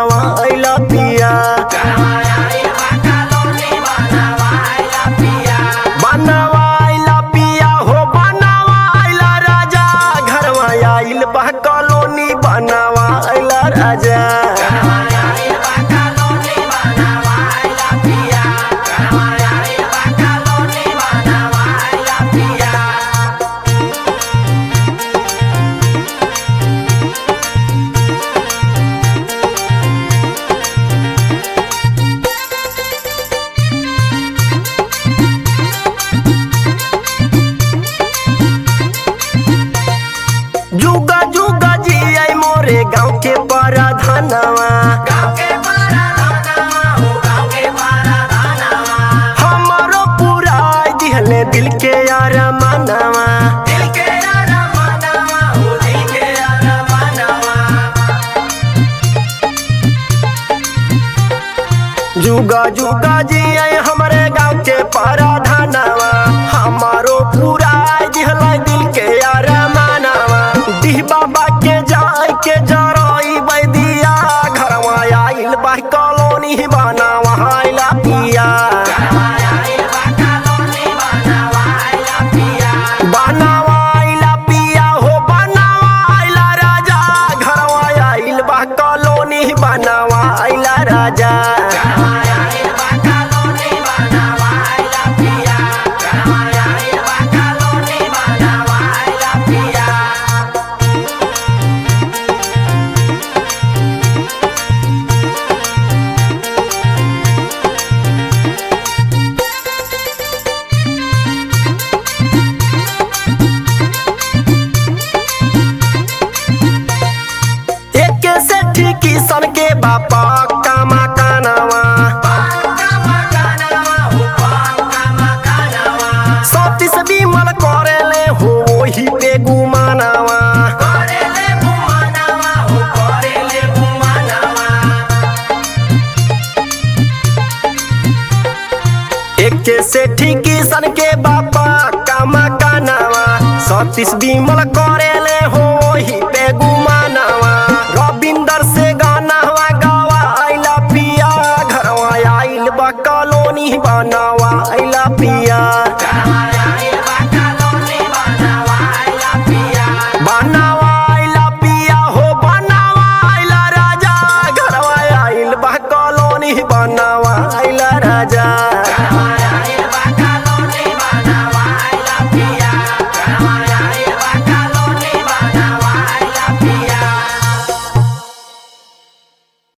बनावा आइला पिया बनावा आइला पिया हो बनावा आइला राजा घरवा आइल बा कॉलोनी बनावा आइला राजा जुगा जुगा जी आई मोरे गाँव के पराधनवा हमारो पूरा दिहले दिल के यार मनवा जुगा जुगा जी आई हमारे गाँव के पराधनवा हमारो पूरा दिहले दिल के यार मनवा दिह बाबा के जाय के जरई बैदिया घरवा आइल बा कॉलोनी बनावा आइला पिया बनावा आइला पिया हो बनावा आइला राजा घरवा आइल बा कॉलोनी बनावा आइला राजा एक से ठीक सन के बापा कामा कानावा सतीस बिमल करेले हो वही पे गुमानावा एक से ठीक सन के बापा कामा कानावा सतीश बिमल करेले हो वही पे गुमानावा रविंदर से गाना हवा गावा आइला पिया घरवा आइल बा कॉलोनी बनावा